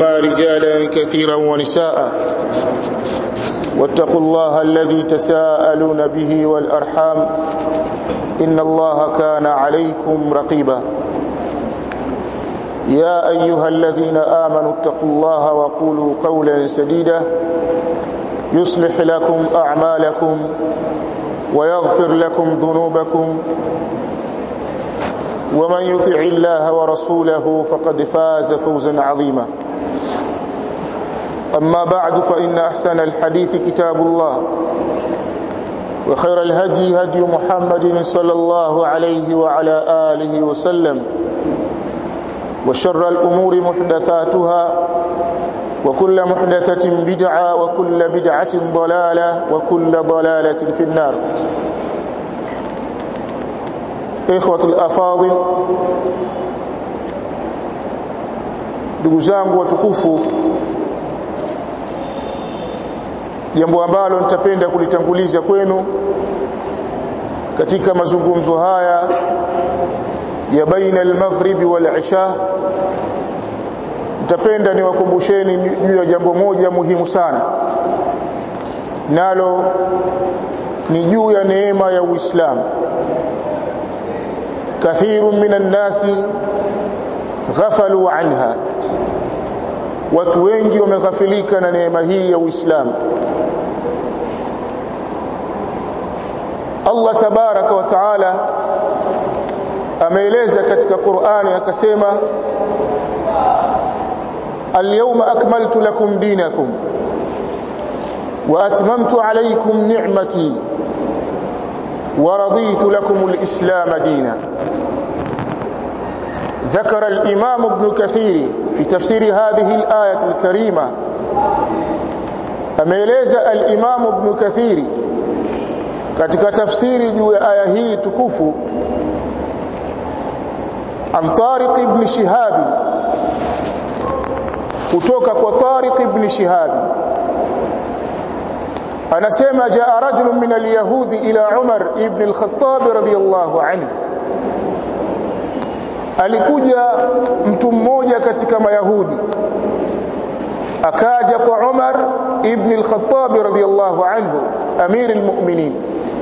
رجالا كثيرا ونساء واتقوا الله الذي تساءلون به والأرحام إن الله كان عليكم رقيبا يا أيها الذين آمنوا اتقوا الله وقولوا قولا سديدا يصلح لكم أعمالكم ويغفر لكم ذنوبكم ومن يطع الله ورسوله فقد فاز فوزا عظيما أما بعد فإن أحسن الحديث كتاب الله وخير الهدي هدي محمد صلى الله عليه وعلى آله وسلم وشر الأمور محدثاتها وكل محدثة بدعة وكل بدعة ضلالة وكل ضلالة في النار إخوة الأفاضل ndugu zangu watukufu jambo ambalo nitapenda kulitanguliza kwenu katika mazungumzo haya ya baina al-maghribi wal-isha nitapenda niwakumbusheni juu ya jambo moja muhimu sana nalo ni juu ya neema ya Uislamu kathiru minan nasi ghafalu anha watu wengi wameghafilika na neema hii ya Uislamu Allah tabaraka wa taala ameeleza katika Qur'ani akasema Al-yawma akmaltu lakum dinakum wa atmamtu alaykum ni'mati wa raditu lakum al-islam dinan ذكر الإمام ابن كثير في تفسير هذه الآية الكريمة أميليز الإمام ابن كثير katika tafsiri juu ya aya hii tukufu an Tariq ibn Shihab kutoka kwa Tariq ibn Shihab anasema jaa rajulun min al-yahudi ila Umar ibn al-Khattab radiyallahu anhu alikuja mtu mmoja katika mayahudi akaja kwa Umar ibn al-Khattab radiyallahu anhu amir al-mu'minin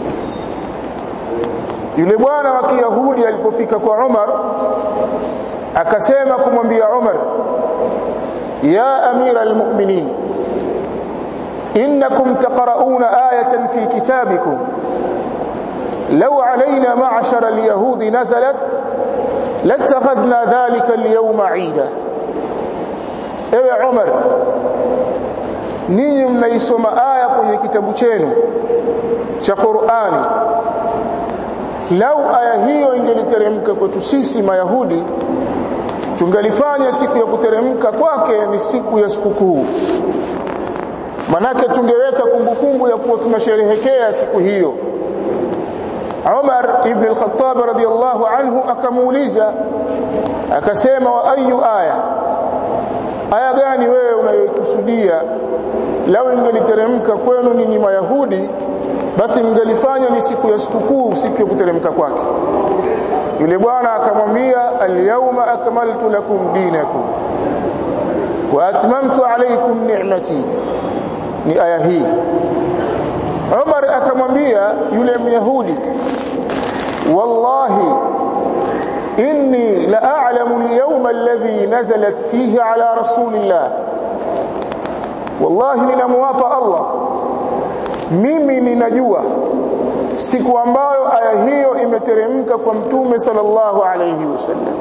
yule bwana wa Kiyahudi alipofika kwa Umar akasema kumwambia Umar ya amira almu'minin innakum taqra'una ayatan fi kitabikum law alayna ma'ashara alyahudi nazalat latakhadhna dhalika alyawma 'ida ewe Umar ninyi mnaisoma aya kwenye kitabu chenu cha Qur'ani lau aya hiyo ingeliteremka kwetu sisi mayahudi tungelifanya siku ya kuteremka kwake ni siku ya sikukuu manake tungeweka kumbukumbu ya kuwa tunasherehekea siku hiyo Umar ibn al-Khattab radiyallahu anhu akamuuliza akasema wa ayu aya aya gani wewe unayokusudia lau ingeliteremka kwenu ninyi mayahudi basi mngelifanya ni siku ya sikukuu siku ya kuteremka kwake yule bwana akamwambia alyawma akmaltu lakum dinakum wa atmamtu alaykum ni'mati ni aya hii Umar akamwambia yule myahudi wallahi inni la a'lamu al-yawma alladhi nazalat fihi ala rasulillah wallahi ninamwapa Allah mimi ninajua siku ambayo aya hiyo imeteremka kwa mtume sallallahu alayhi wasallam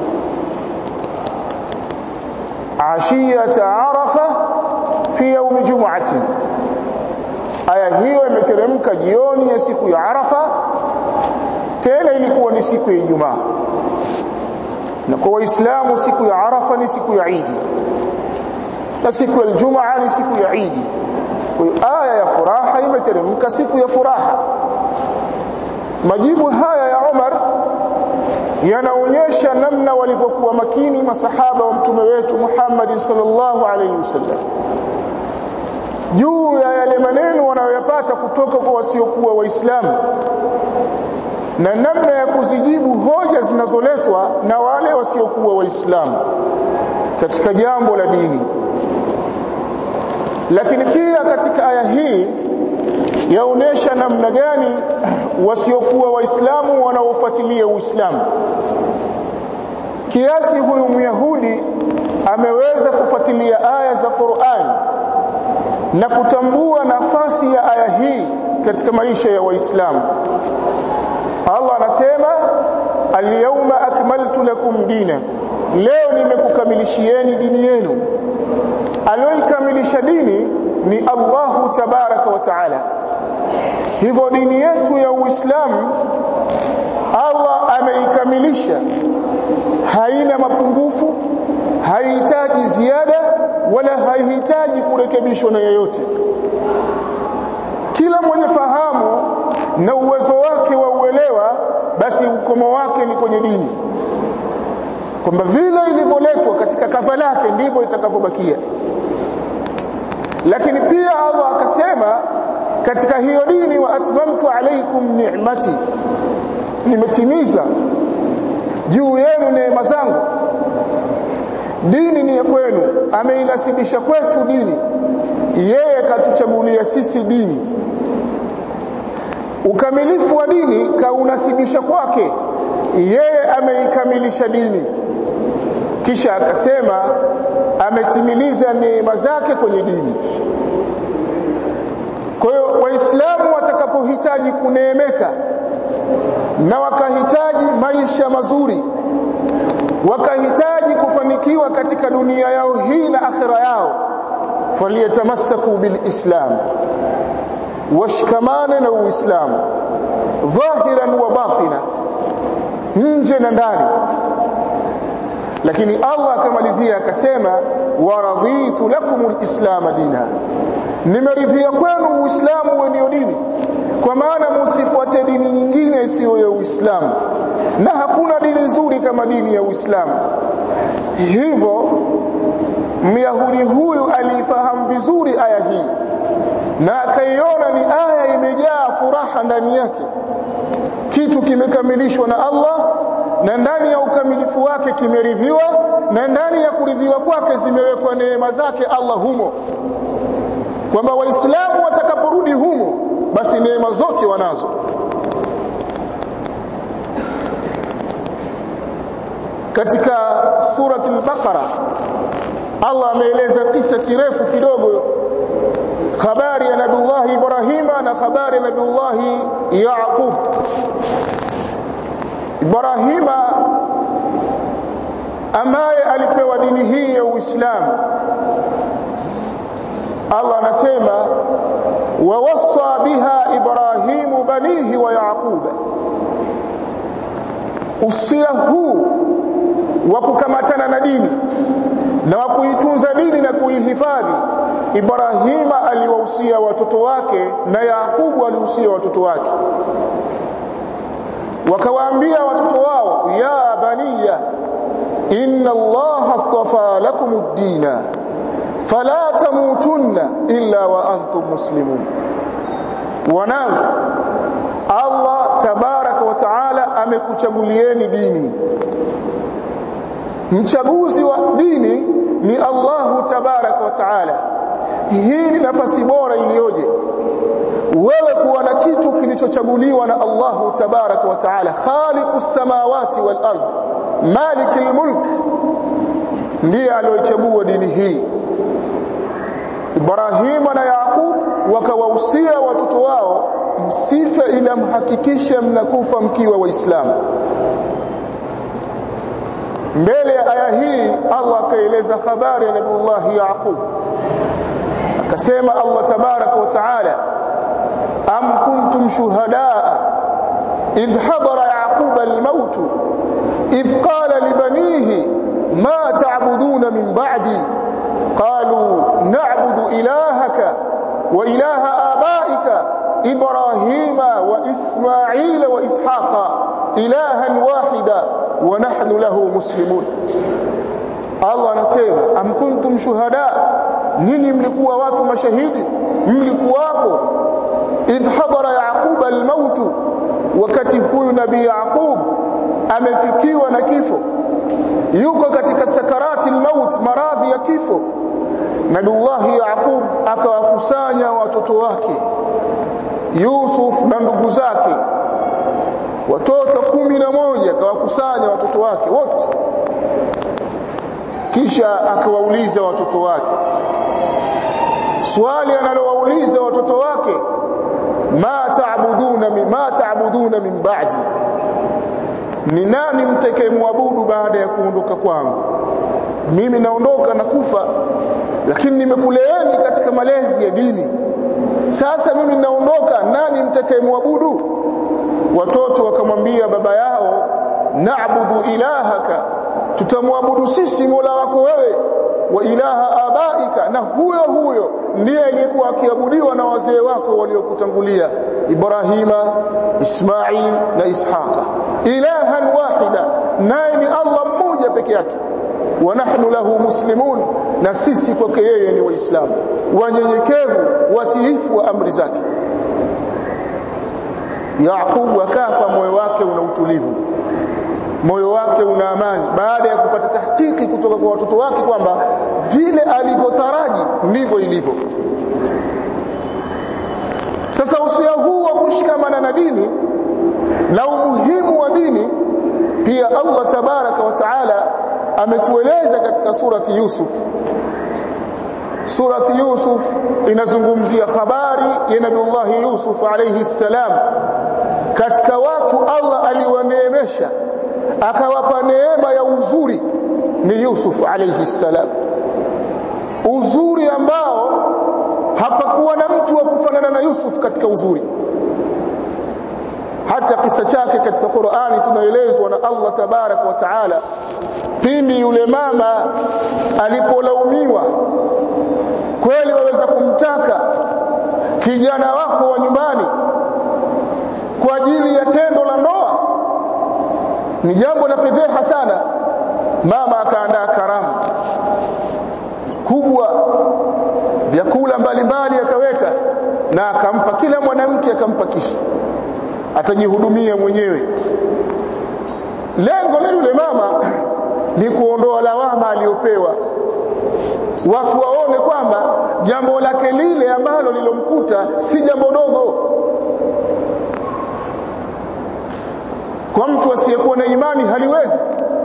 ashiyata arafa fi yawm jum'ati aya hiyo imeteremka jioni ya siku ya arafa tena ilikuwa ni siku ya ijumaa na kwa waislamu siku ya arafa ni siku ya idi na siku ya ijumaa ni siku ya idi kwa aya ya furaha imeteremka siku ya furaha majibu haya ya Umar yanaonyesha namna walivyokuwa makini masahaba wa mtume wetu Muhammad sallallahu alaihi wasallam juu ya yale maneno wanayoyapata kutoka kwa wasiokuwa waislamu na namna ya kuzijibu hoja zinazoletwa na wale wasiokuwa waislamu katika jambo la dini lakini pia katika aya hii yaonesha namna gani wasiokuwa waislamu wanaofuatilia uislamu kiasi huyu myahudi ameweza kufuatilia aya za Qur'an na kutambua nafasi ya aya hii katika maisha ya waislamu Allah anasema al-yawma akmaltu lakum dinakum leo nimekukamilishieni dini yenu aliyoikamilisha dini ni Allahu tabaraka wa taala hivyo dini yetu ya Uislamu Allah ameikamilisha haina mapungufu haihitaji ziada wala haihitaji kurekebishwa na yeyote kila mwenye fahamu na uwezo wake wa uelewa basi ukomo wake ni kwenye dini kwamba vile ilivyoletwa katika kafa lake ndivyo itakavyobakia lakini pia Allah akasema katika hiyo dini wa atmamtu alaykum ni'mati nimetimiza juu yenu neema zangu dini ni ya kwenu ameinasibisha kwetu dini yeye katuchagulia sisi dini ukamilifu wa dini kaunasibisha kwake yeye ameikamilisha dini kisha akasema ametimiliza neema zake kwenye dini kwa hiyo waislamu watakapohitaji kuneemeka na wakahitaji maisha mazuri wakahitaji kufanikiwa katika dunia yao hii na akhira yao faliyatamassaku bilislam washikamane na uislamu dhahiran wa batina nje na ndani lakini Allah akamalizia akasema waraditu lakum alislam dina nimeridhia kwenu uislamu uwe ndio dini kwa maana msifuate dini nyingine isiyo ya uislamu na hakuna dini nzuri kama dini ya uislamu hivyo myahudi huyu alifahamu vizuri aya hii na akaiona ni aya imejaa furaha ndani yake kitu kimekamilishwa na Allah na ndani ya ukamilifu wake kimeridhiwa na ndani ya kuridhiwa kwake zimewekwa neema zake Allah humo kwamba waislamu watakaporudi humo basi neema zote wanazo katika surati al-Baqara Allah ameeleza kisa kirefu kidogo habari ya Nabiullah Ibrahima na habari ya Nabiullah Yaqub Ibrahima ambaye alipewa dini hii ya Uislamu Allah anasema wawassa biha Ibrahimu banihi wa Yaqub usia huu wa kukamatana na dini na wa kuitunza dini na kuihifadhi Ibrahima aliwahusia watoto wake na Yakubu alihusia watoto wake wakawaambia watoto wao ya baniya inna allaha astafa lakum ad-dina fala tamutunna illa wa antum muslimun wanangu Allah tabaraka wa taala amekuchagulieni dini mchaguzi wa dini ni Allahu tabaraka wa taala hii ni nafasi bora iliyoje wewe kuwa na kitu kilichochaguliwa na Allahu tabaraka wa taala khaliqus samawati wal ard malikul mulk ndiye aliyochagua dini hii Ibrahim na Yaqub wakawahusia watoto wao msife ila mhakikishe mnakufa mkiwa waislamu mbele ya aya hii Allah akaeleza habari ya Nabiullah Yaqub akasema Allah tabaraka wa taala am kuntum shuhadaa idh hadara yaqub al-maut idh qala li banihi ma ta'buduna min ba'di qalu na'budu ilahaka wa ilaha abaika ibrahima wa isma'ila wa ishaqa ilahan wahida wa nahnu lahu muslimun Allah anasema am kuntum shuhada nini mlikuwa watu mashahidi mlikuwapo idh hadara yaqub almaut wakati huyu nabii yaqub amefikiwa na kifo yuko katika sakarati almaut maradhi ya kifo Nabiullahi Yaqub akawakusanya watoto wake Yusuf na ndugu zake watoto kumi na moja akawakusanya watoto wake wote kisha akawauliza watoto wake swali analowauliza watoto wake ma taabuduna ma taabuduna min ba'di ni nani mtakayemwabudu baada ya kuondoka kwangu mimi naondoka na kufa lakini nimekuleeni katika malezi ya dini sasa mimi naondoka nani mtakayemwabudu watoto wakamwambia baba yao na'budu ilahaka tutamwabudu sisi mola wako wewe wa ilaha abaika na huyo huyo ndiye aliyekuwa akiabudiwa na wazee wako waliokutangulia Ibrahima Ismail na Ishaqa ilahan wahida naye ni Allah mmoja peke yake wa nahnu lahu muslimun na sisi kwake yeye ni waislamu wanyenyekevu watiifu wa amri zake Yaqub akafa moyo wake una utulivu moyo wake una amani baada ya kupata tahqiqi kutoka kwa watoto wake kwamba vile alivyotaraji ndivyo ilivyo sasa usia huu wa kushikamana na dini na umuhimu wa dini pia Allah tabaraka wa taala ametueleza katika surati Yusuf surati Yusuf inazungumzia habari ya Nabiullah Yusuf alayhi salam katika watu Allah aliwaneemesha akawapa neema ya uzuri ni Yusuf alayhi salam uzuri ambao hapakuwa na mtu wa kufanana na Yusuf katika uzuri hata kisa chake katika Qur'ani tunaelezwa na Allah tabarak wa taala pindi yule mama alipolaumiwa kweli waweza kumtaka kijana wako wa nyumbani kwa ajili ya tendo la ndoa ni jambo la fedheha sana mama akaandaa karamu kubwa vyakula mbalimbali akaweka na akampa kila mwanamke akampa kisu atajihudumia mwenyewe lengo la yule mama ni kuondoa lawama aliyopewa watu waone kwamba jambo lake lile ambalo lilomkuta si jambo dogo kwa mtu asiyekuwa na imani haliwezi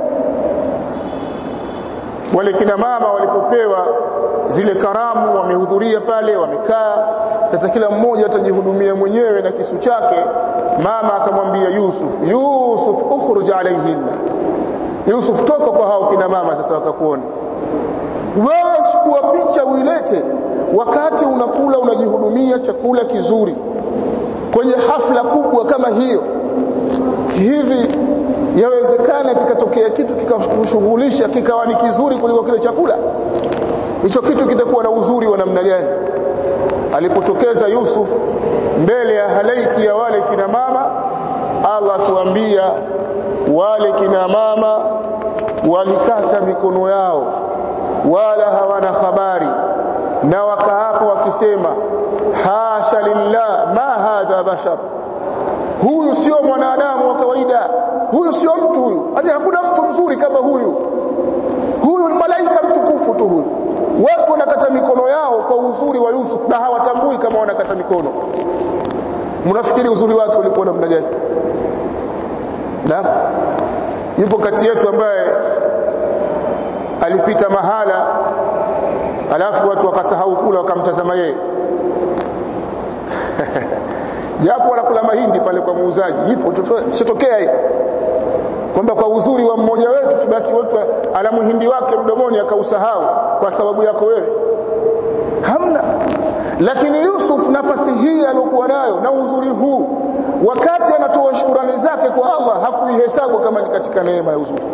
wale kina mama walipopewa zile karamu wamehudhuria pale wamekaa sasa kila mmoja atajihudumia mwenyewe na kisu chake mama akamwambia Yusuf Yusuf ukhruj alayhinna Yusuf toka kwa hao kina mama sasa wakakuona wewe chukua picha uilete wakati unakula unajihudumia chakula kizuri kwenye hafla kubwa kama hiyo hivi yawezekana kikatokea kitu kikakushughulisha kikawa ni kizuri kuliko kile chakula hicho kitu kitakuwa na uzuri wa namna gani alipotokeza Yusuf mbele ya halaiki ya wale kina mama Allah tuambia wale kina mama walikata mikono yao wala hawana habari na wakaapa wakisema hasha lillah ma hadha bashar huyu sio mwanadamu wa kawaida huyu sio mtu huyu hadi hakuna mtu mzuri kama huyu huyu ni malaika mtukufu tu huyu watu wanakata mikono yao kwa uzuri wa Yusuf na hawatambui kama wanakata mikono mnafikiri uzuri wake ulikuwa namna gani na yupo kati yetu ambaye alipita mahala alafu watu wakasahau kula wakamtazama yeye japo wanakula mahindi pale kwa muuzaji ipo sitokea hii kwamba kwa uzuri wa mmoja wetu tu basi watu ala muhindi wake mdomoni akausahau kwa sababu yako wewe hamna lakini Yusuf nafasi hii aliyokuwa nayo na uzuri huu wakati anatoa shukrani zake kwa Allah hakuihesabu kama ni katika neema ya uzuri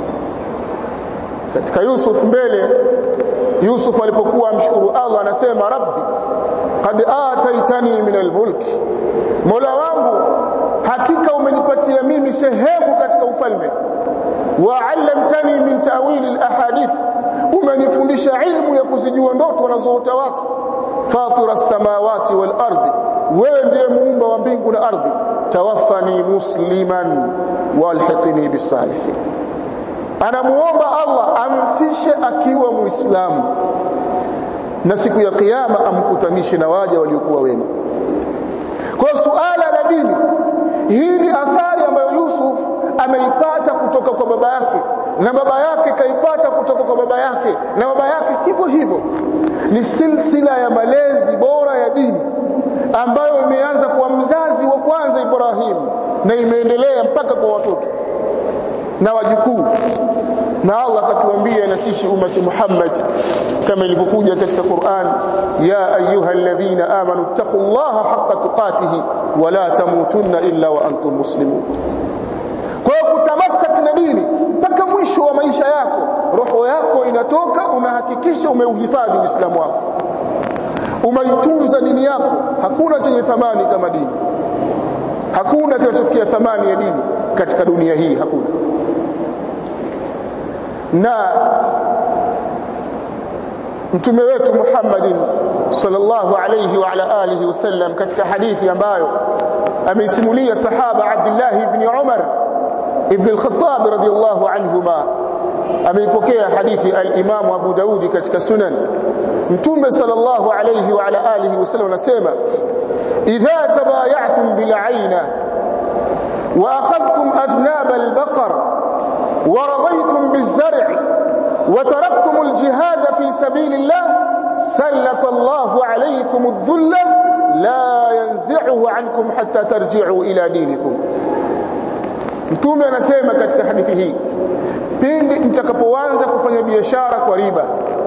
katika Yusuf mbele Yusuf alipokuwa amshukuru Allah anasema rabbi qad ataitani min almulk Mola wangu hakika umenipatia mimi sehemu katika ufalme wa 'allamtani min ta'wil alahadith umenifundisha ilmu ya kuzijua ndoto wanazoota watu fatira samawati wal ardi wewe ndiye muumba wa mbingu na ardhi tawaffani musliman walhiqni bisalihin anamuomba Allah amfishe akiwa muislamu na siku ya kiyama amkutanishe na waja waliokuwa wema kwa suala la dini hii ni athari ambayo Yusuf ameipata kutoka kwa baba yake na baba yake kaipata kutoka kwa baba yake na baba yake hivyo hivyo ni silsila ya malezi bora ya dini ambayo imeanza kwa mzazi wa kwanza Ibrahim na imeendelea mpaka kwa watoto na wajukuu na Allah akatuambia na sisi ummati Muhammad kama ilivyokuja katika Qur'an ya ayyuhalladhina amanu taqullaha haqqa tuqatih wa la tamutunna illa wa antum muslimun kwa hiyo kutamassak na dini mpaka mwisho wa maisha yako roho yako inatoka unahakikisha umeuhifadhi Uislamu wako umeitunza dini yako hakuna chenye thamani kama dini hakuna kinachofikia thamani ya dini katika dunia hii hakuna na mtume wetu Muhammadin sallallahu alayhi wa ala alihi wasallam katika hadithi ambayo ameisimulia sahaba Abdullah ibn Umar ibn al-Khattab radiyallahu anhuma ameipokea hadithi al-Imam Abu Daud katika Sunan mtume sallallahu alayhi wa ala alihi wasallam anasema idha tabaya'tum bil 'ayna wa akhadhtum adhnab al-baqar ورضيتم بالزرع وتركتم الجهاد في سبيل الله سلط الله عليكم الذل لا ينزعه عنكم حتى ترجعوا إلى دينكم mtume anasema katika hadithi hii pindi mtakapoanza kufanya biashara kwa riba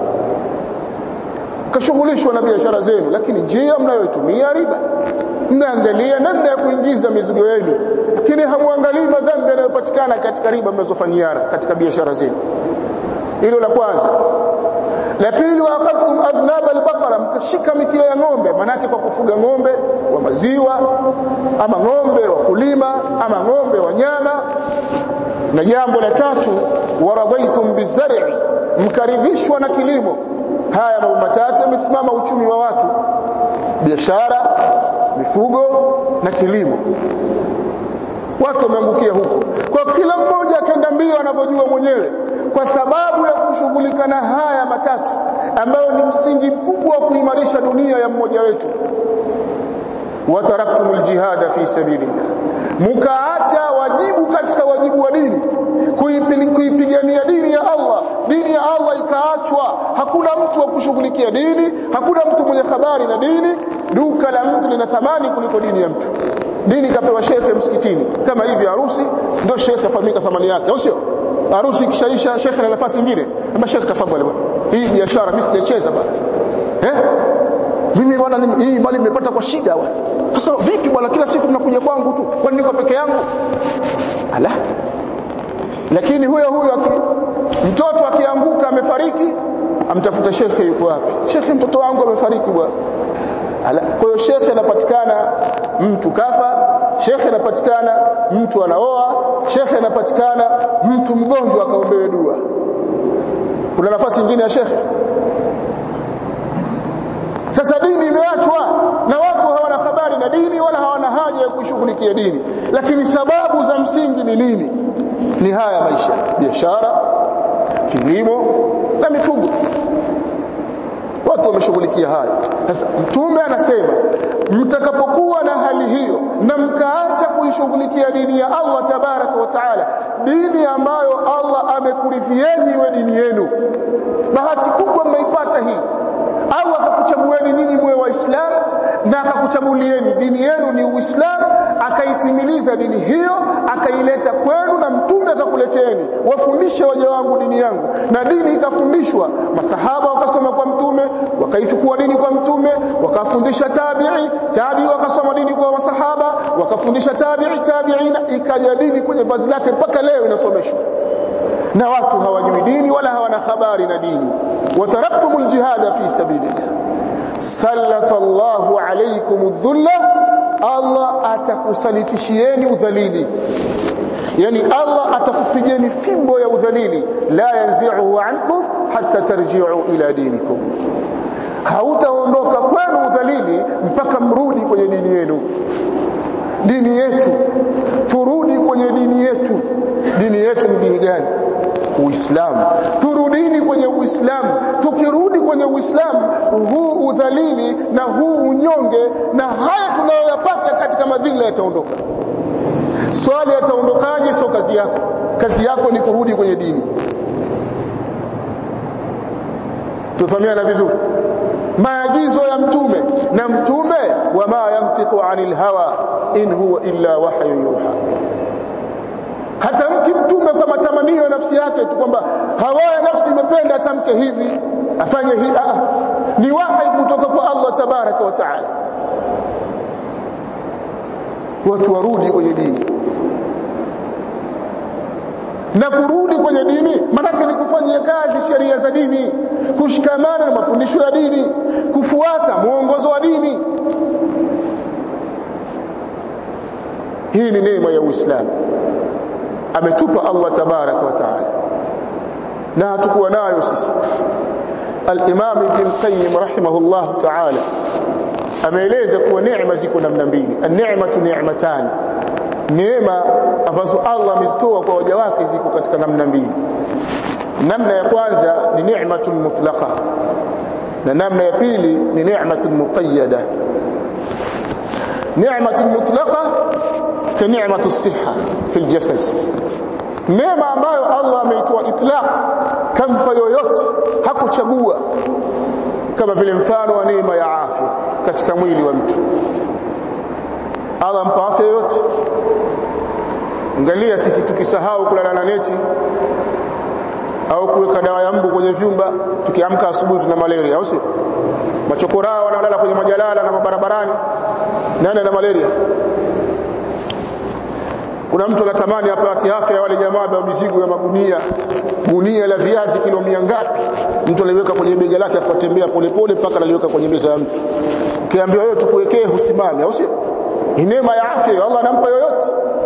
kashughulishwa na biashara zenu lakini njia mnayotumia riba mnaangalia namna ya kuingiza mizigo yenu lakini hamwangalii madhambi yanayopatikana katika riba mnazofanyiana katika biashara zenu hilo la kwanza la pili wa akhadhtum adhnab albaqara mkashika mikia ya ng'ombe manake kwa kufuga ng'ombe wa maziwa ama ng'ombe wa kulima ama ng'ombe wa nyama na jambo la tatu waradaitum bizar'i mkaridhishwa na kilimo haya mambo matatu yamesimama uchumi wa watu biashara mifugo na kilimo watu wameangukia huko kwa kila mmoja akaenda mbio anavyojua mwenyewe kwa sababu ya kushughulika na haya matatu ambayo ni msingi mkubwa wa kuimarisha dunia ya mmoja wetu wataraktumul jihada fi sabilillah mukaacha wajibu katika wajibu wa dini kuipigania dini ya Allah dini ya Allah ikaachwa hakuna mtu wa kushughulikia dini hakuna mtu mwenye habari na dini duka la mtu lina thamani kuliko dini ya mtu dini kapewa shekhe msikitini kama hivi harusi ndio shekhe afahamika thamani yake au sio harusi kishaisha shekhe na nafasi nyingine ama shekhe tafadhali bwana hii biashara mimi sijacheza bwana eh mimi bwana hii mali nimepata kwa shida bwana sasa vipi bwana kila siku mnakuja kwangu tu kwani niko peke yangu ala lakini huyo huyo aki, mtoto akianguka amefariki amtafuta shekhe yuko wapi shekhe mtoto wangu amefariki bwana kwa hiyo shekhe anapatikana mtu kafa shekhe anapatikana mtu anaoa shekhe anapatikana mtu mgonjwa akaombewe dua kuna nafasi nyingine ya shekhe sasa dini imeachwa na watu hawana habari na dini wala hawana haja ya kushughulikia dini lakini sababu za msingi ni nini ni haya maisha biashara kilimo na mifugo watu wameshughulikia haya sasa mtume anasema mtakapokuwa na hali hiyo na mkaacha kuishughulikia dini ya Allah tabaraka wa taala dini ambayo Allah amekurithieni iwe dini yenu bahati kubwa mmeipata hii Allah akakuchagueni ninyi mwe waislamu na akakuchagulieni dini yenu ni uislamu akaitimiliza dini hiyo akaileta kwenu na mtume akakuleteni wafundishe waja wangu dini yangu na dini ikafundishwa masahaba wakasoma kwa mtume wakaichukua dini kwa mtume wakafundisha tabi'i tabi'i wakasoma dini kwa masahaba wakafundisha tabi'i tabi'ina ikaja dini kwenye vazi lake mpaka leo inasomeshwa na watu hawajui dini wala hawana habari na dini wataraktumul jihada fi sabilillah sallata Allahu alaykum dhulla Allah atakusalitishieni udhalili yani Allah atakupigeni fimbo ya udhalili la yanzi'uhu ankum hatta tarji'u ila dinikum hautaondoka kwenu udhalili mpaka mrudi kwenye dini yenu dini yetu turudi kwenye dini yetu dini yetu ni dini gani uislamu turudini kwenye uislamu tukirudi kwenye Uislamu huu udhalili na huu unyonge na haya tunayoyapata katika madhila yataondoka swali yataondokaje sio kazi yako kazi yako ni kurudi kwenye dini tufahamiana vizuri maagizo ya mtume na mtume wama yantiqu anil hawa in huwa illa wahyu yuha hata mki mtume kwa matamanio ya nafsi yake tu kwamba hawa ya nafsi imependa atamke hivi afanye hivi ah ni wahi kutoka kwa Allah tabaraka wa taala watu warudi kwenye dini na kurudi kwenye dini maanake ni kufanyia kazi sheria za dini kushikamana na mafundisho ya dini kufuata mwongozo wa dini hii ni neema ya Uislamu ametupa Allah tabaraka wa taala na hatukuwa nayo sisi al-Imam Ibn Qayyim rahimahullah taala ameeleza kuwa neema ziko namna mbili an-ni'matu ni'matan neema ambazo Allah amezitoa kwa waja wake ziko katika namna mbili namna ya kwanza ni ni'matul mutlaqa na namna ya pili ni ni'matul muqayyada ni'matul mutlaqa ka ni'matus siha fi aljasad neema ambayo Allah ameitoa itlaq kampa yoyote hakuchagua kama vile mfano wa neema ya afya katika mwili wa mtu Allah ampa afya yoyote angalia sisi tukisahau kulala na neti au kuweka dawa ya mbu kwenye vyumba tukiamka asubuhi tuna malaria au sio machokoraa wanalala kwenye majalala na mabarabarani nani ana malaria kuna mtu anatamani apate afya ya wale jamaa wa mizigo ya magunia gunia la viazi kilo mia ngapi mtu aliweka kwenye bega lake afuatembea polepole mpaka analiweka kwenye meza ya mtu ukiambiwa wewe tukuwekee husimame au sio ni neema ya afya Allah anampa yoyote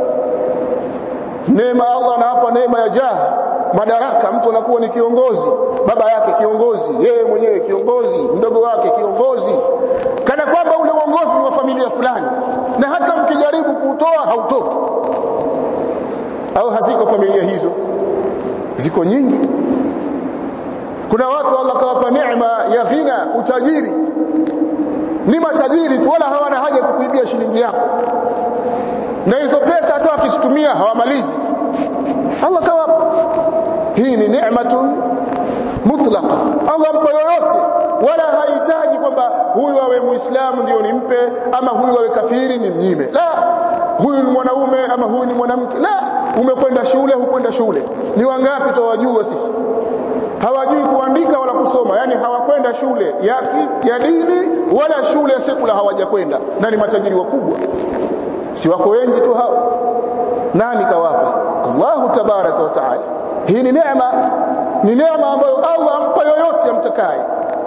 neema Allah anawapa neema ya jaha madaraka mtu anakuwa ni kiongozi baba yake kiongozi yeye mwenyewe kiongozi mdogo wake kiongozi kana kwamba ule uongozi ni wa familia fulani na hata mkijaribu kuutoa hautoki au haziko familia hizo ziko nyingi kuna watu Allah kawapa neema ya ghina utajiri ni matajiri tu wala hawana haja kukuibia shilingi yako na hizo pesa hata wakizitumia hawamalizi Allah kawapa hii ni neema mutlaqa Allah mpa yoyote wala hahitaji kwamba huyu awe muislamu ndio nimpe ama huyu awe kafiri ni mnyime la huyu ni mwanaume ama huyu ni mwanamke la umekwenda shule hukwenda shule ni wangapi tawajua sisi hawajui kuandika wala kusoma yani hawakwenda shule ya, ya dini wala shule ya sekula hawajakwenda na ni matajiri wakubwa si wako wengi tu hao nani kawapa Allahu tabaraka wa taala hii ni neema ni neema ambayo Allah ampa yoyote amtakaye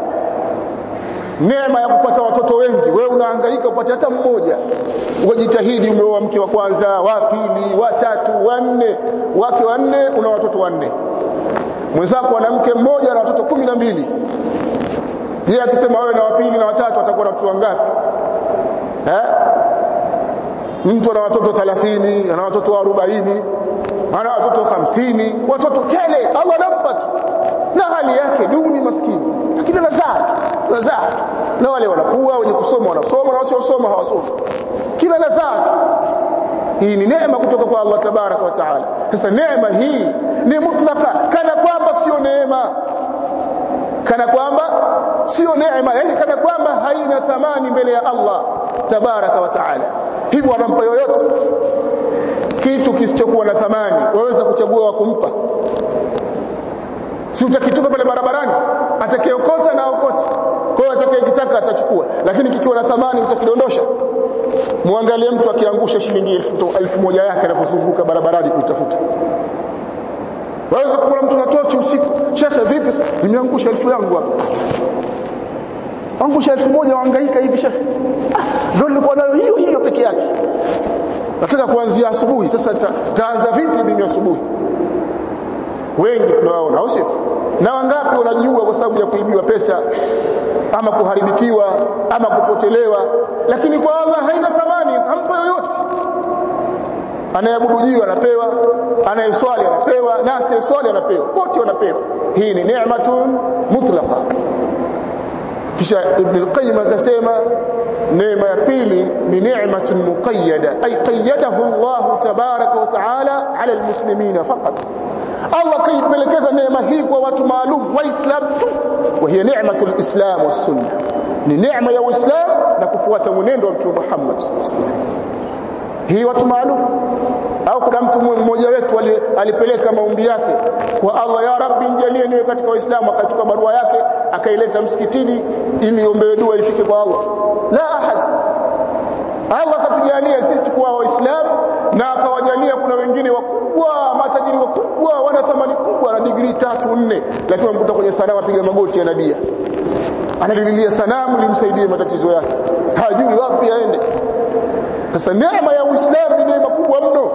neema ya kupata watoto wengi wewe unahangaika upate hata mmoja wajitahidi umeoa mke wa kwanza wa pili wa tatu wa nne wake wa nne una watoto wanne mwenzako ana mke mmoja na watoto kumi na mbili yeye akisema wewe na wapili na watatu atakuwa na watoto wangapi eh mtu ana watoto 30 ana watoto 40 ana watoto 50 watoto tele Allah anampa tu na hali yake duni maskini lakini anazaa tu anazaa tu na wale wanakuwa wenye kusoma wanasoma na wasiosoma hawasomi kila anazaa tu hii ni neema kutoka kwa Allah tabaraka wa taala sasa neema hii ni mutlaka kana kwamba sio neema kana kwamba sio neema yani kana kwamba haina thamani mbele ya Allah tabaraka wa taala hivyo anampa yoyote kitu kisichokuwa na thamani waweza kuchagua wa kumpa si utakitupa pale barabarani atakayeokota na okoti kwa hiyo atakayekitaka atachukua lakini kikiwa na thamani utakidondosha muangalie mtu akiangusha shilingi elfu, elfu moja yake anapozunguka barabarani kuitafuta waweza kumwona mtu na tochi usiku shekhe vipi nimeangusha elfu yangu hapa angusha elfu moja waangaika hivi shekhe ndio nilikuwa nayo hiyo hiyo peke yake nataka kuanzia asubuhi sasa taanza vipi mimi asubuhi wengi tunawaona au sio na wangapi wanajiua kwa sababu ya kuibiwa pesa ama kuharibikiwa ama kupotelewa lakini kwa Allah haina thamani hampa yoyote anayeabudu jiwe anapewa anayeswali anapewa na asiyeswali anapewa wote wanapewa hii ni neematun mutlaqa kisha ibn al-qayyim akasema neema ya pili ni neematun muqayyada ay qayyadahu Allah tabaraka wa taala ala almuslimina faqat Allah kaipelekeza neema hii kwa watu maalum waislamu tu wa hiya ni'matul islam was sunnah ni neema ya uislamu na kufuata mwenendo wa mtume Muhammad sallallahu alaihi wasallam hii watu maalum au kuna mtu mmoja wetu alipeleka maombi yake kwa Allah ya Rabbi nijalie niwe katika waislamu akachukua barua yake akaileta msikitini ili iombewe dua ifike kwa Allah la ahad Allah katujalia sisi kuwa waislamu na akawajalia kuna wengine wakubwa matajiri wakubwa wana thamani kubwa na digrii tatu nne lakini wamkuta kwenye sanamu apiga magoti anadia analililia sanamu limsaidie matatizo yake hajui wapi aende sasa neema ya uislamu ni neema kubwa mno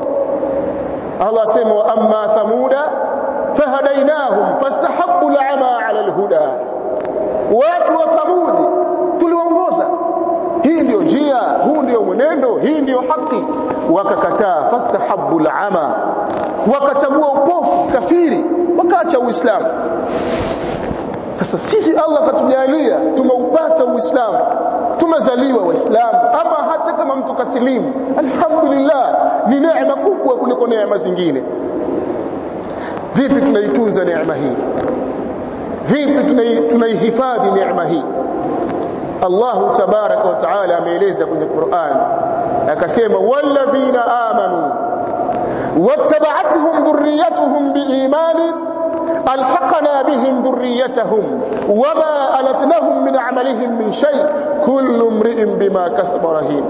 Allah asema wa amma thamuda fahadainahum fastahabbu al'ama 'ala al-huda watu wa thamudi tuliwaongoza hii ndio njia huu ndio mwenendo hii ndio haki wakakataa fastahabbu al'ama wakachagua upofu kafiri wakaacha uislamu sasa sisi Allah katujalia tumeupata uislamu tumezaliwa waislamu ama hata kama mtu kasilimu alhamdulillah ni neema kubwa kuliko neema zingine vipi tunaitunza neema hii vipi tunaihifadhi neema hii Allah tabaraka wa taala ameeleza kwenye Qur'an akasema walladhina amanu wattaba'atuhum dhurriyyatuhum biimanin ألحقنا بهم ذريتهم وما ألتناهم من عملهم من شيء كل امرئ بما كسب رهين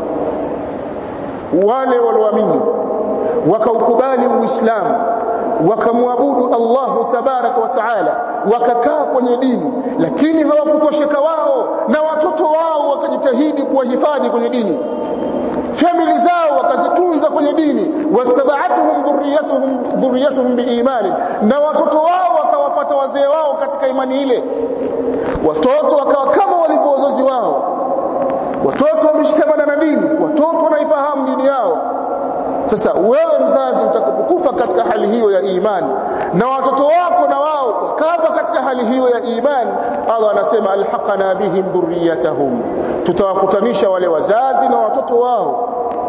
wale walioamini wakaukubali uislamu wakamwabudu Allahu tabaraka wa taala wakakaa kwenye dini lakini hawakutosheka wao na watoto wao wakajitahidi kuwahifadhi kwenye dini famili zao wakazitunza kwenye dini wattaba'atuhum dhurriyyatuhum dhurriyyatuhum biimani na watoto wao wakawafuata wazee wao katika imani ile watoto wakawa kama walivyo wazazi wao watoto wameshikamana na dini watoto wanaifahamu dini yao sasa wewe mzazi utakapokufa katika hali hiyo ya imani na watoto wako na wao wakafa katika hali hiyo ya imani Allah anasema alhaqana bihim dhurriyatahum tutawakutanisha wale wazazi na watoto wao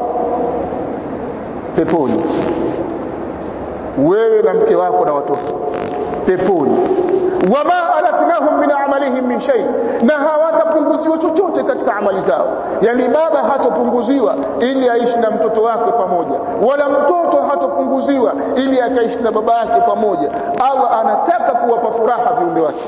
peponi wewe na mke wako na watoto peponi wama alatnahum min amalihim min shay na hawatapunguziwa chochote katika amali zao yani baba hatopunguziwa ili aishi na mtoto wake pamoja wala mtoto hatopunguziwa ili akaishi na baba yake pamoja Allah anataka kuwapa furaha viumbe wake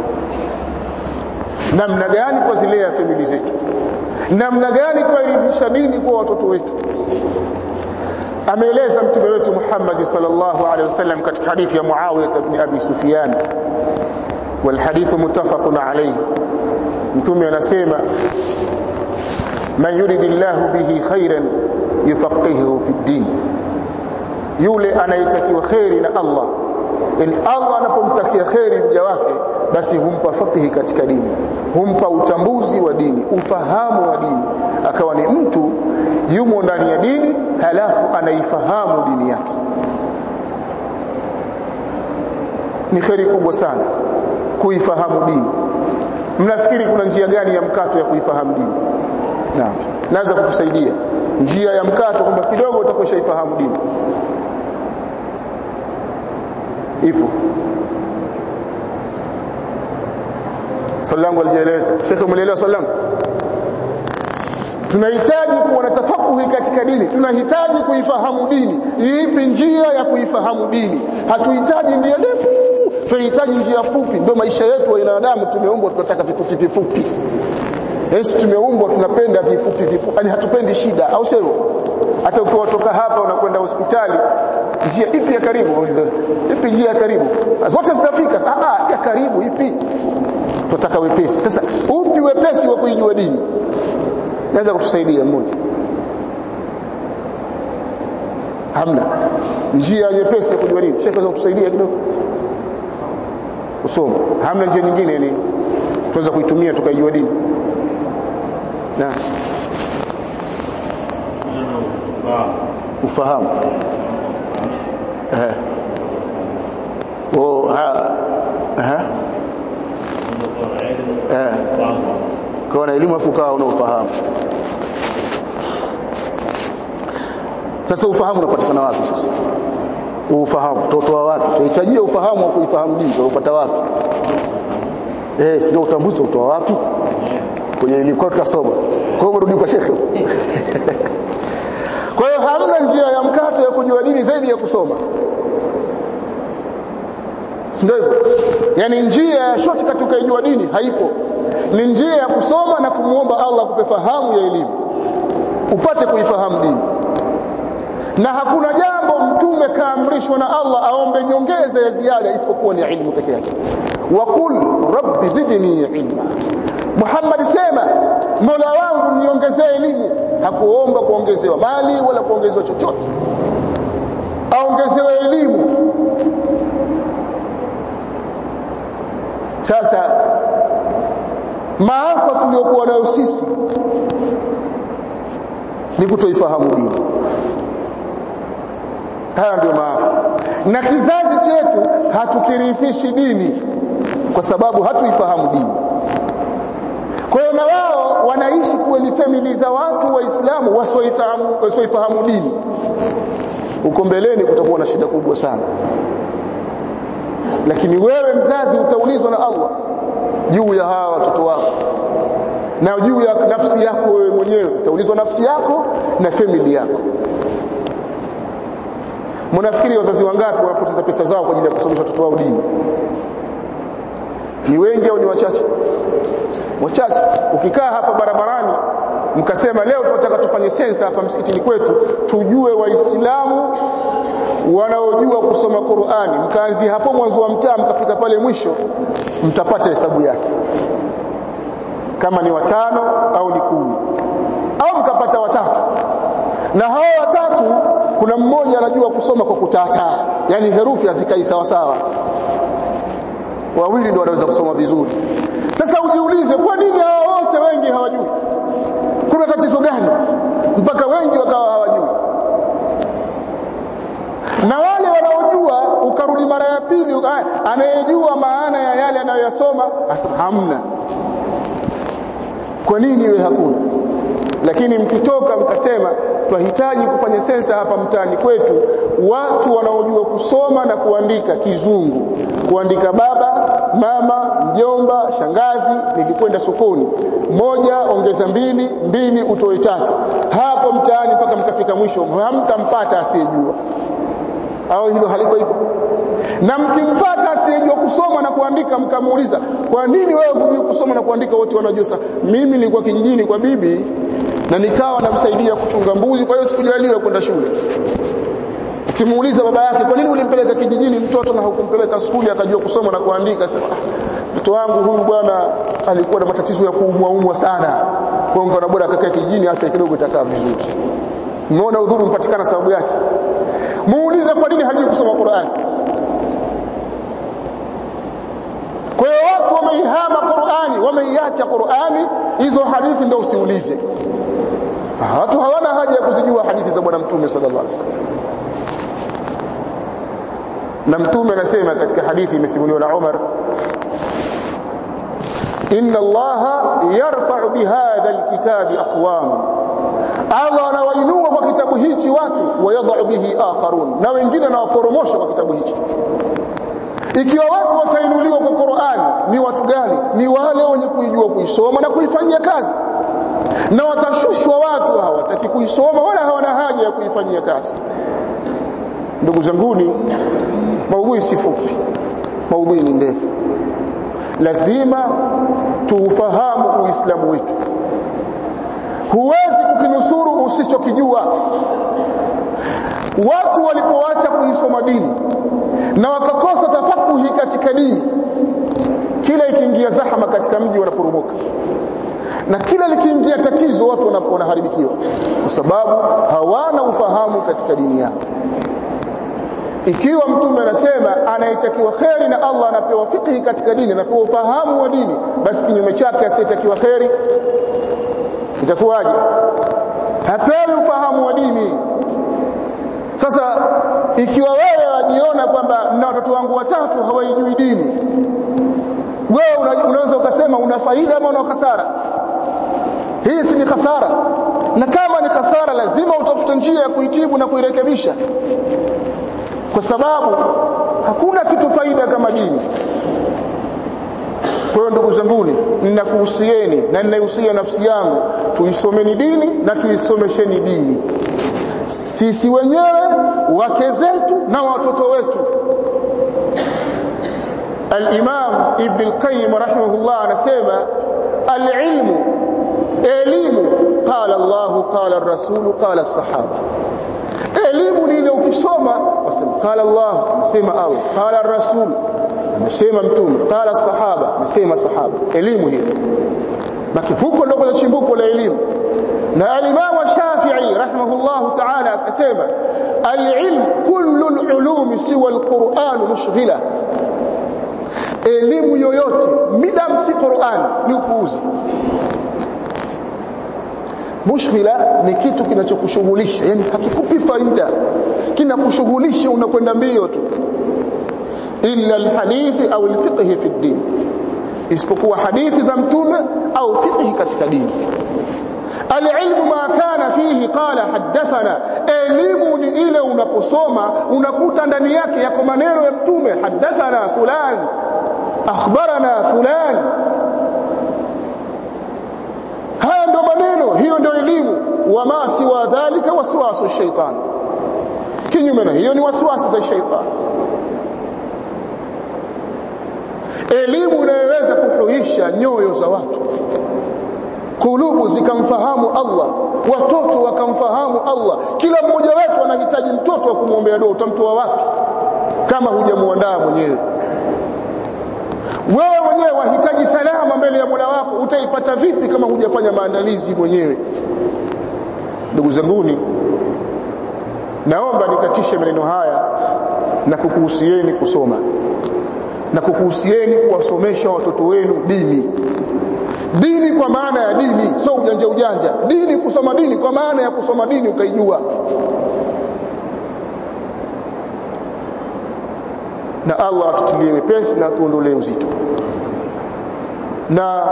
namna gani twazilea famili zetu namna gani twaelimisha dini kwa watoto wetu ameeleza mtume wetu Muhammad sallallahu alaihi wasallam katika hadithi ya Muawiya ibn Abi Sufyan والحديث متفق عليه mtume anasema man yuridillahu bihi khairan yufaqihuhu fi din yule anayetakiwa khairi na Allah yani Allah anapomtakia khairi mja wake basi humpa fakihi katika dini humpa utambuzi wa dini ufahamu wa dini akawa ni mtu yumo ndani ya dini halafu anaifahamu dini yake ni khairi kubwa sana kuifahamu dini mnafikiri kuna njia gani ya mkato ya kuifahamu dini naam naweza kutusaidia njia ya mkato kwamba kidogo utakwesha ifahamu dini ipo swali langu alijaeleza shekhe umeelewa swali langu tunahitaji kuwa na tafakuhi katika dini tunahitaji kuifahamu dini ipi njia ya kuifahamu dini hatuhitaji ndio ndefu tunahitaji njia fupi ndio maisha yetu wa binadamu tumeumbwa tunataka vifupi vifupi sisi tumeumbwa tunapenda vifupi vifupi yani hatupendi shida au sio hata ukiwatoka hapa unakwenda hospitali njia ipi ya karibu ipi njia ya karibu zote zitafika ah ya karibu ipi tunataka wepesi sasa upi wepesi wa kuijua dini naweza kutusaidia mmoja hamna njia nyepesi ya kujua dini shekhe kutusaidia kidogo kusoma hamna njia nyingine yani tuweza kuitumia tukaijua dini na ufahamu eh oh ha ha eh kwa na elimu afu kawa unaofahamu sasa ufahamu unapatikana wapi sasa ufahamu totoa wapi tunahitajia ufahamu wa kuifahamu dini tunapata wapi eh sio utambuzi utoa wapi kwenye elimu kwa tukasoma kwa hiyo rudi kwa shekhe kwa hiyo hamna njia ya mkato ya kujua dini zaidi ya kusoma ndio hivyo yani njia ya shortcut ukaijua dini haipo ni njia ya kusoma na kumuomba Allah akupe fahamu ya elimu upate kuifahamu dini na hakuna jambo mtume kaamrishwa na Allah aombe nyongeza ya ziada isipokuwa ni ilmu peke yake waqul rabbi zidni ilma Muhammad sema Mola wangu niongezee elimu hakuomba kuongezewa mali wala kuongezewa chochote aongezewe elimu sasa maafa tuliyokuwa nayo sisi ni kutoifahamu dini haya ndio maafa na kizazi chetu hatukirithishi dini kwa sababu hatuifahamu dini kwa hiyo na wao wanaishi kuwa ni famili za watu waislamu wasioifahamu dini huko mbeleni kutakuwa na shida kubwa sana lakini wewe mzazi utaulizwa na Allah juu ya hawa watoto wako na juu ya nafsi yako wewe mwenyewe utaulizwa nafsi yako na family yako mnafikiri wazazi wangapi wanapoteza pesa zao kwa ajili ya kusomesha watoto wao dini ni wengi au ni wachache wachache ukikaa hapa barabarani mkasema leo tunataka tufanye sensa hapa msikitini kwetu tujue waislamu wanaojua kusoma Qur'ani mkaanzia hapo mwanzo wa mtaa mkafika pale mwisho mtapata hesabu yake kama ni watano au ni kumi au mkapata watatu na hao watatu kuna mmoja anajua kusoma kwa kutataa yani herufi hazikai sawa sawa wawili ndio wanaweza kusoma vizuri sasa ujiulize kwa nini hao wote wengi hawajui kuna tatizo gani mpaka wengi wakawa hawajui na wale wanaojua ukarudi mara ya pili anayejua maana ya yale anayoyasoma hamna kwa nini iwe hakuna lakini mkitoka mkasema twahitaji kufanya sensa hapa mtaani kwetu watu wanaojua kusoma na kuandika kizungu kuandika baba mama mjomba shangazi nilikwenda sokoni moja ongeza mbili mbili utoe tatu hapo mtaani mpaka mkafika mwisho hamtampata asiyejua au hilo haliko hivyo na mkimpata asiyejua kusoma na kuandika mkamuuliza kwa nini wewe hujui kusoma na kuandika wote wanajua mimi nilikuwa kijijini kwa bibi na nikawa namsaidia kuchunga mbuzi kwa hiyo sikujaliwa kwenda shule ukimuuliza baba yake kwa nini ulimpeleka kijijini mtoto na hukumpeleka skuli akajua kusoma na kuandika sema mtoto wangu huyu bwana alikuwa na matatizo ya kuumwa umwa sana kwa hiyo ngona bora akakaa kijijini afya kidogo itakaa vizuri umeona udhuru mpatikana sababu yake muulize kwa nini hajui kusoma Qur'an kwa hiyo watu wameihama Qur'ani wameiacha Qur'ani hizo hadithi ndio usiulize watu hawana haja ya kuzijua hadithi za bwana mtume sallallahu alaihi wasallam na mtume anasema katika hadithi imesimuliwa na Umar inna allaha yarfa'u bihadha alkitabi aqwam Allah anawainua kwa kitabu hichi watu wayadha'u bihi akharun na wengine anawaporomosha kwa kitabu hichi ikiwa watu watainuliwa kwa Qur'an ni watu gani ni wale wenye kuijua kuisoma na kuifanyia kazi na watashushwa watu hawataki kuisoma wala hawana haja ya kuifanyia kazi ndugu zanguni maudhui si fupi maudhui ni ndefu lazima tuufahamu uislamu wetu huwezi kukinusuru usichokijua watu walipoacha kuisoma dini na wakakosa tafakuhi katika dini kila ikiingia zahama katika mji wanaporomoka na kila likiingia tatizo watu wanaharibikiwa kwa sababu hawana ufahamu katika dini yao ikiwa mtume anasema anayetakiwa kheri na Allah anapewa fikhi katika dini anapewa ufahamu wa dini basi kinyume chake asiyetakiwa kheri itakuwaje hapewi ufahamu wa dini sasa ikiwa wewe wajiona kwamba na watoto wangu watatu hawaijui dini wewe unaweza ukasema una faida ama una hasara hii si ni hasara na kama ni hasara lazima utafute njia ya kuitibu na kuirekebisha kwa sababu hakuna kitu faida kama dini kwa hiyo ndugu zanguni ninakuhusieni na ninaihusia nafsi yangu tuisomeni dini na tuisomesheni dini sisi wenyewe wake zetu na watoto wetu al-Imam Ibn al-Qayyim rahimahullah anasema al-ilmu elimu qala Allah qala ar-rasul qala as-sahaba elimu ni ile ukisoma wasema qala Allah amesema Allah qala ar-rasul amesema mtume qala as-sahaba amesema sahaba elimu hiyo baki huko ndio kuna chimbuko la elimu na al-Imam Shafi'i rahimahullah ta'ala akasema al-ilm kullu al-ulum siwa al-Qur'an mushghila elimu yoyote midam si Qur'an ni upuuzi mushghila ni kitu kinachokushughulisha yani hakikupi faida kinakushughulisha unakwenda mbio tu illa alhadithi au alfiqh fi din isipokuwa hadithi za mtume au fiqh katika dini alilmu ma kana fihi qala hadathana elimu ni ile unaposoma unakuta ndani yake yako maneno ya mtume hadathana fulan akhbarana fulan haya ndio maneno hiyo ndio elimu wama siwa dhalika waswasu shaitan kinyume na hiyo ni waswasi za shaitan elimu inayoweza kuhuisha nyoyo za watu kulubu zikamfahamu Allah watoto wakamfahamu Allah kila mmoja wetu anahitaji mtoto wa kumwombea dua utamtoa wapi kama hujamuandaa mwenyewe wewe mwenyewe wahitaji salama mbele ya Mola wako utaipata vipi kama hujafanya maandalizi mwenyewe ndugu zanguni naomba nikatishe maneno haya na kukuhusieni kusoma na kukuhusieni kuwasomesha watoto wenu dini dini kwa maana ya dini sio ujanja ujanja dini kusoma dini kwa maana ya kusoma dini ukaijua na Allah atutilie wepesi na tuondolee uzito na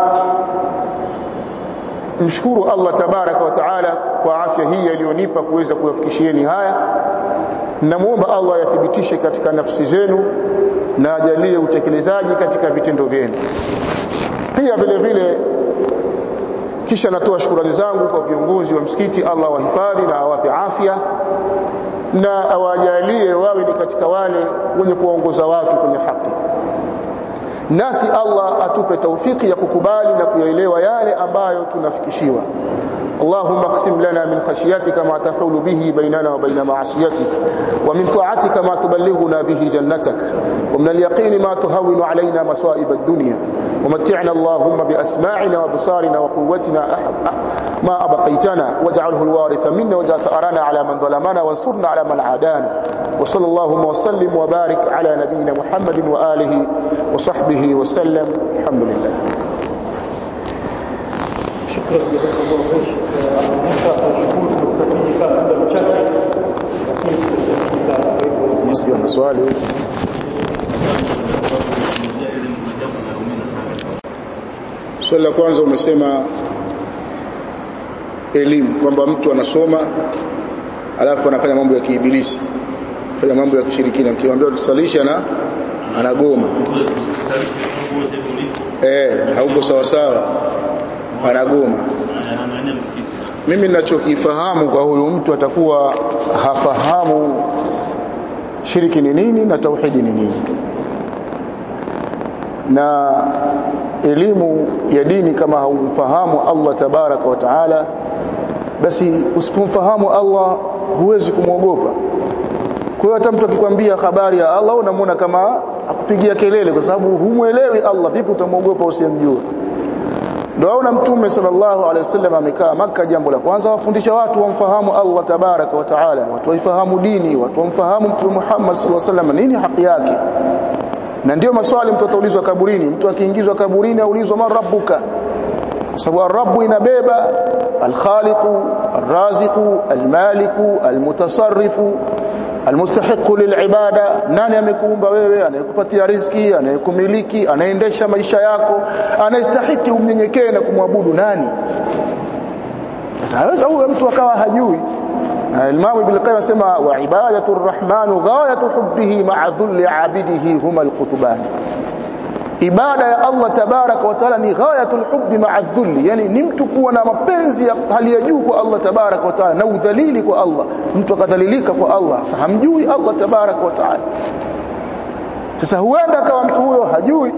mshukuru Allah tabaraka wa taala kwa afya hii aliyonipa kuweza kuwafikishieni haya namuomba Allah yathibitishe katika nafsi zenu na ajalie utekelezaji katika vitendo vyenu pia vile vile kisha natoa shukrani zangu kwa viongozi wa msikiti Allah wahifadhi na awape afya na awajalie wawe ni katika wale wenye kuwaongoza watu kwenye haki nasi Allah atupe taufiki ya kukubali na kuyaelewa yale ambayo tunafikishiwa اللهم اقسم لنا من خشيتك ما تحول به بيننا وبين معصيتك ومن طاعتك ما تبلغنا به جنتك ومن اليقين ما تهون علينا مصائب الدنيا ومتعنا اللهم بأسماعنا وبصارنا وقوتنا ما أبقيتنا واجعله الوارث منا واجعل ثأرنا على من ظلمنا وانصرنا على من عادانا وصلى اللهم وسلم وبارك على نبينا محمد وآله وصحبه وسلم الحمد لله شكرا جزاك الله خير Musa tunashukuru mustafidi sana muda mchache lakini tunastafidi sana kwa hivyo Msijua maswali Swali la kwanza umesema elimu kwamba mtu anasoma alafu anafanya mambo ya kiibilisi fanya mambo ya kishirikina mkiwaambia tusalisha na anagoma eh hauko sawa sawa anagoma mimi ninachokifahamu kwa huyu mtu atakuwa hafahamu shiriki ni nini na tauhidi ni nini na elimu ya dini kama haumfahamu Allah tabaraka wa taala basi usipomfahamu Allah huwezi kumwogopa kwa hiyo hata mtu akikwambia habari ya Allah unamwona kama akupigia kelele kwa sababu humwelewi Allah vipi utamwogopa usiyemjua ndio aona mtume sallallahu alaihi wasallam amekaa maka jambo la kwanza wafundisha watu wamfahamu Allah tabaraka wa taala watu waifahamu dini watu wamfahamu mtume Muhammad sallallahu alaihi wasallam nini haki yake na ndio maswali mtu ataulizwa kaburini mtu akiingizwa kaburini aulizwa man rabbuka sababu ar-rabb inabeba al-khaliqu ar-raziqu al-maliku al-mutasarrifu almustahiqu lilibada nani amekuumba wewe anayekupatia riziki anayekumiliki anaendesha maisha yako anayestahiki umnyenyekee na kumwabudu nani sasa haweza huyo mtu akawa hajui Imam Ibn Qayyim asema wa ibadatu arrahman ghayatu hubbihi ma'a dhulli 'abidihi huma alqutban ibada ya Allah tabaraka wa taala ni ghayatul hubbi ma'a dhulli yani ni mtu kuwa na mapenzi ya hali ya juu kwa Allah tabaraka wa taala na udhalili kwa Allah mtu akadhalilika kwa Allah sasa hamjui Allah tabaraka wa taala sasa huenda kama mtu huyo hajui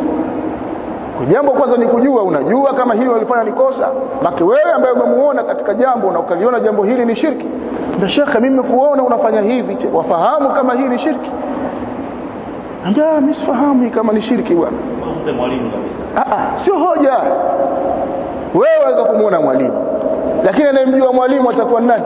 jambo kwanza ni kujua unajua kama hili walifanya ni kosa maki wewe ambaye umemuona katika jambo na ukaliona jambo hili ni shirki ndio shekhe mimi kuona unafanya hivi wafahamu kama hii ni shirki ambia mimi sifahamu kama ni shirki bwana Mte mwalimu kabisa. ah ah sio hoja wewe waweza kumuona mwalimu lakini anayemjua mwalimu atakuwa nani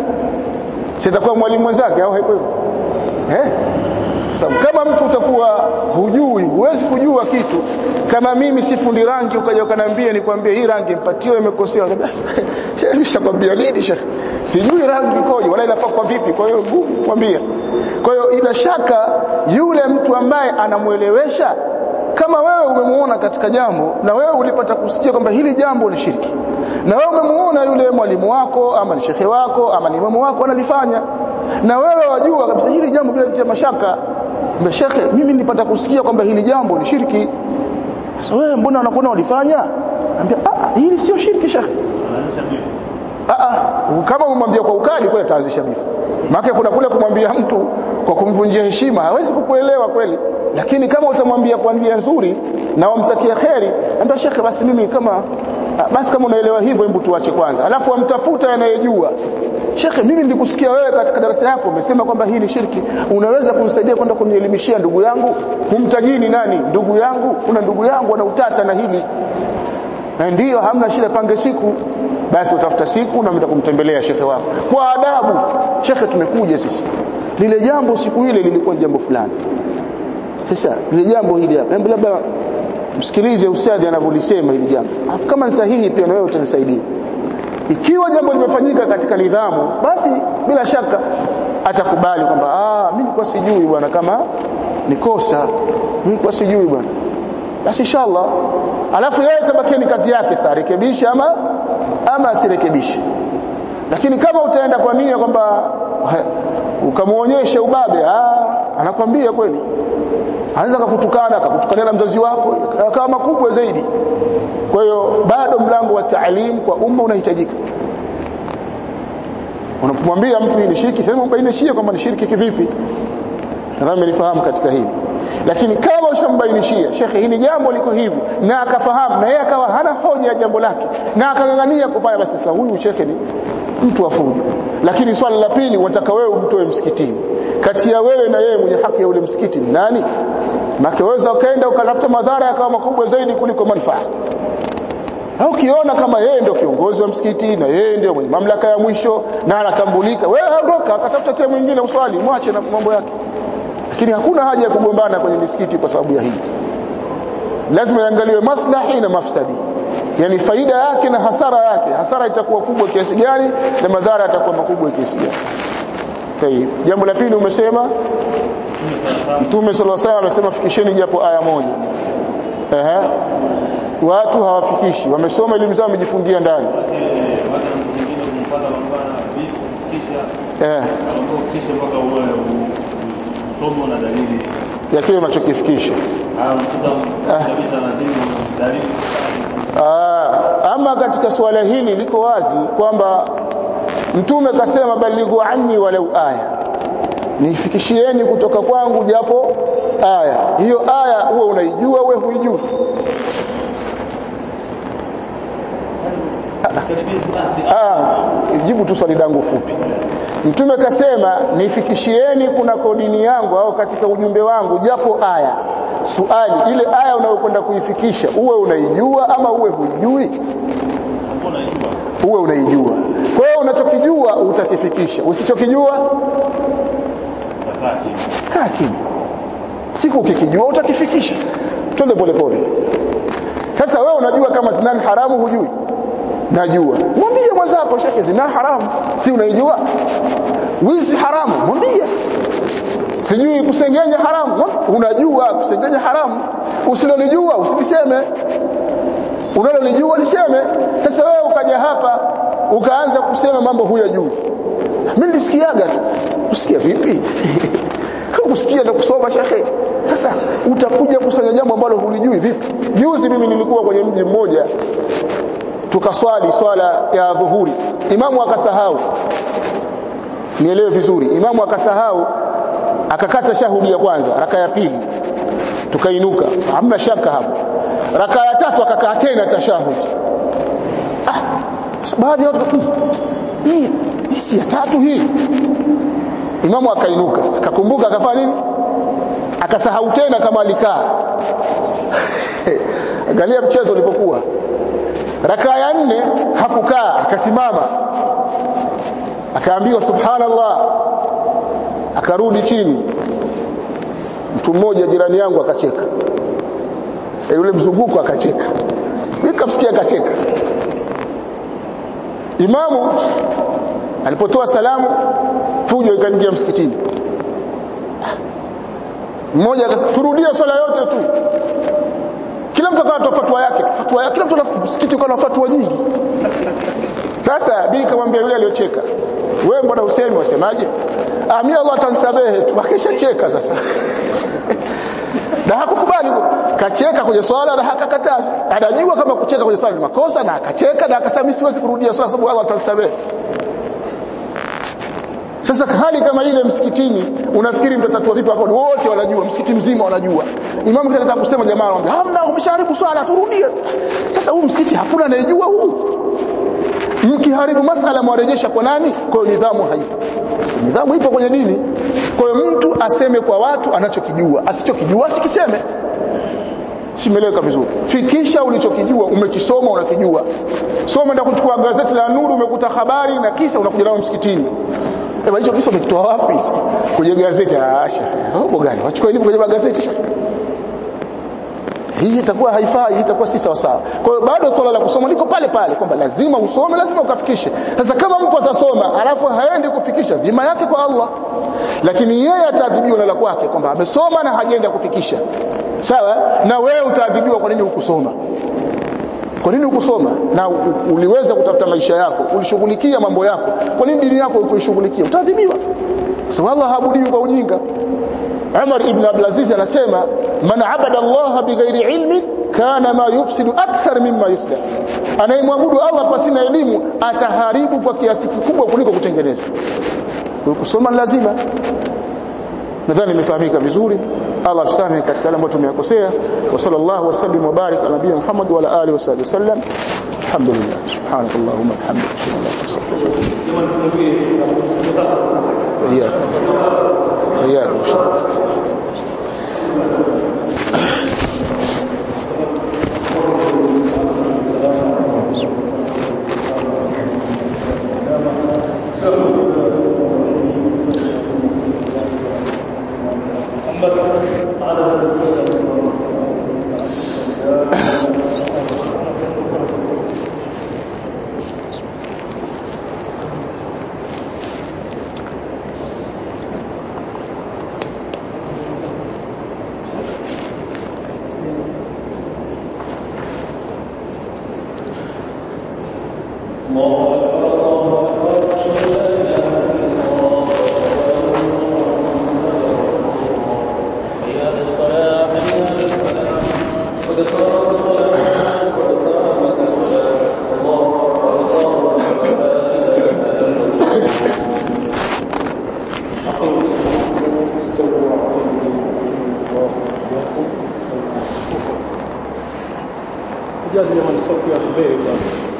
sitakuwa mwalimu mwenzake au haiko hivyo eh sasa kama mtu utakuwa hujui huwezi kujua kitu kama mimi si fundi rangi ukaja ukaniambia nikwambie hii rangi mpatiwe imekosewa nishakwambia nini shekhi sijui rangi ikoje wala inapakwa vipi kwa hiyo ngumu kwambia kwa hiyo ina shaka yule mtu ambaye anamuelewesha kama wewe umemuona katika jambo na wewe ulipata kusikia kwamba hili jambo ni shirki na wewe umemuona yule mwalimu wako ama ni shekhe wako ama ni imamu wako analifanya na wewe wajua kabisa hili jambo bila litia mashaka mbe shekhe mimi nilipata kusikia kwamba hili jambo ni shirki sasa wewe mbona unakuona ulifanya ambia ah hili sio shirki shekhe Anaanzisha bifu. ah kama umwambia kwa ukali kweli ataanzisha bifu maana kuna kule kumwambia mtu kwa kumvunjia heshima hawezi kukuelewa kweli lakini kama utamwambia kwa njia nzuri na wamtakia kheri ambia shekhe basi mimi kama ah, basi kama unaelewa hivyo hebu tuache kwanza alafu wamtafuta anayejua shekhe mimi nilikusikia wewe katika darasa yako umesema kwamba hii ni shirki unaweza kunisaidia kwenda kunielimishia ndugu yangu humtajini nani ndugu yangu kuna ndugu yangu ana utata na hili na ndiyo hamna shida pange siku basi utafuta siku na mta kumtembelea shekhe wako kwa adabu shekhe tumekuja sisi lile jambo siku ile lilikuwa jambo fulani sasa lile jambo hili hapa hebu labda msikilize ustadi anavyolisema hili jambo afu kama ni sahihi pia na wewe utanisaidia ikiwa jambo limefanyika katika nidhamu basi bila shaka atakubali kwamba ah mimi nilikuwa sijui bwana kama ni kosa mimi nilikuwa sijui bwana basi inshallah alafu yeye tabakieni kazi yake sasa rekebisha ama ama asirekebishe lakini kama utaenda kwa nia kwamba ukamuonyesha ubabe ah anakwambia kweli anaweza kukutukana akakutukania na mzazi wako akawa makubwa zaidi kwa hiyo bado mlango wa taalimu kwa umma unahitajika unapomwambia mtu hii ni shirki sema mbainishie kwamba ni shirki kivipi nadhani mlifahamu katika hili lakini kama ushambainishia shekhe hili jambo liko hivi na akafahamu na yeye akawa hana hoja ya jambo lake na akangangania kufanya basi sasa huyu shekhe ni mtu wa fujo lakini swali la pili wataka wewe umtoe msikitini kati ya wewe na yeye mwenye haki ya ule msikiti ni nani makeweza ukaenda ukatafuta madhara yakawa makubwa zaidi kuliko manufaa au ukiona kama yeye ndio kiongozi wa msikiti na yeye ndio mwenye mamlaka ya mwisho na anatambulika wewe ondoka akatafuta sehemu nyingine uswali mwache na mambo yake lakini hakuna haja ya kugombana kwenye misikiti kwa sababu ya hili lazima iangaliwe maslahi na mafsadi yani faida yake na hasara yake hasara itakuwa kubwa kiasi gani na madhara yatakuwa makubwa kiasi gani Tayib. Jambo la pili umesema Mtume sallallahu alaihi wasallam amesema fikisheni japo aya moja. Ehe. Watu hawafikishi, wamesoma elimu zao wamejifungia ndani. Eh. Somo na dalili. Ya kile unachokifikisha. Ah, mkuta kabisa lazima dalili. Ah, ama katika suala hili liko wazi kwamba Mtume kasema balighu anni walau aya. Nifikishieni kutoka kwangu japo aya. Hiyo aya uwe unaijua uwe huijui. Ah, jibu tu swali langu fupi. Mtume kasema nifikishieni kuna kodini yangu au katika ujumbe wangu japo aya. Suali ile aya unayokwenda kuifikisha uwe unaijua ama uwe huijui? Uwe unaijua. Kwa hiyo unachokijua utakifikisha. Usichokijua kaa kimya. Siku ukikijua utakifikisha. Twende polepole. Sasa wewe unajua kama zina ni haramu hujui? Najua. Mwambie mwenzako shekhe zina haramu. Si unaijua? wizi haramu mwambie sijui kusengenya haramu unajua kusengenya haramu usilolijua usiliseme unalolijua liseme sasa wewe ukaja hapa ukaanza kusema mambo huyajui mimi nilisikiaga tu usikia vipi kusikia na kusoma shekhe sasa utakuja kusanya jambo ambalo hulijui vipi juzi mimi nilikuwa kwenye mji mmoja tukaswali swala ya dhuhuri imamu akasahau nielewe vizuri imamu akasahau akakata shahudi ya kwanza raka ya pili tukainuka hamna shaka hapo raka ya tatu akakaa tena tashahudi ah baadhi ya watu hii hii si ya tatu hii imamu akainuka akakumbuka akafanya nini akasahau tena kama alikaa angalia mchezo ulipokuwa raka ya nne hakukaa akasimama akaambiwa subhanallah akarudi chini mtu mmoja jirani yangu akacheka e yule mzunguko akacheka nikamsikia akacheka imamu alipotoa salamu fujo ikaingia msikitini mmoja akasema turudie swala yote tu kila mtu akawa fatwa yake fatwa yake kila mtu msikiti ukawa na fatwa nyingi sasa bibi kamwambia yule aliyocheka wewe mbona usemi wasemaje ah mimi Allah atanisamehe tu akishacheka sasa na hakukubali kacheka kwenye swala na hakakataza anajua kama kucheka kwenye swala ni makosa na akacheka na akasema mimi siwezi kurudia swala sababu Allah atanisamehe sasa hali kama ile msikitini unafikiri mtatatua vipi hapo wote wanajua msikiti mzima wanajua imamu kitaka kusema jamaa anamwambia hamna umeshaharibu swala turudie sasa huu msikiti hakuna anayejua huu mkiharibu masala mwarejesha kwa nani kwa hiyo nidhamu haipo nidhamu ipo kwenye dini kwa hiyo mtu aseme kwa watu anachokijua asichokijua asikiseme simeleka vizuri fikisha ulichokijua umekisoma unakijua soma ndio kuchukua gazeti la nuru umekuta habari na kisa unakuja nao msikitini Eba hicho kisa umekitoa wapi? Kwenye gazeti ah hapo gani? Wachukua elimu kwenye magazeti. Hii itakuwa haifai, hii itakuwa si sawa sawa. Kwa hiyo bado swala la kusoma liko pale pale kwamba lazima usome, lazima ukafikishe. Sasa kama mtu atasoma alafu haendi kufikisha, dhima yake kwa Allah. Lakini yeye ataadhibiwa na la kwake kwamba amesoma na hajaenda kufikisha. Sawa? Na wewe utaadhibiwa kwa nini hukusoma? Kwa nini ukusoma na uliweza kutafuta maisha yako, ulishughulikia mambo yako? Kwa nini dini yako ukuishughulikia? Utaadhibiwa. Sababu Allah haabudiwi kwa ujinga. Umar ibn Abdul Aziz anasema man abada Allah bighairi ilmi kana ma yufsidu akthar mimma yuslih. Anayemwabudu Allah pasina elimu ataharibu kwa kiasi kikubwa kuliko kutengeneza. Kwa kusoma lazima. Nadhani imefahamika vizuri. Allah tusamehe katika yale ambayo tumeyakosea. Wa sallallahu wasallim wa barik ala nabiyina Muhammad wa ala alihi wa sahbihi wasallam. Alhamdulillah. Subhanakallahumma wa bihamdika ashhadu an la ilaha illa anta astaghfiruka إياكم إن شاء الله Jazi ya man sauti ya kheri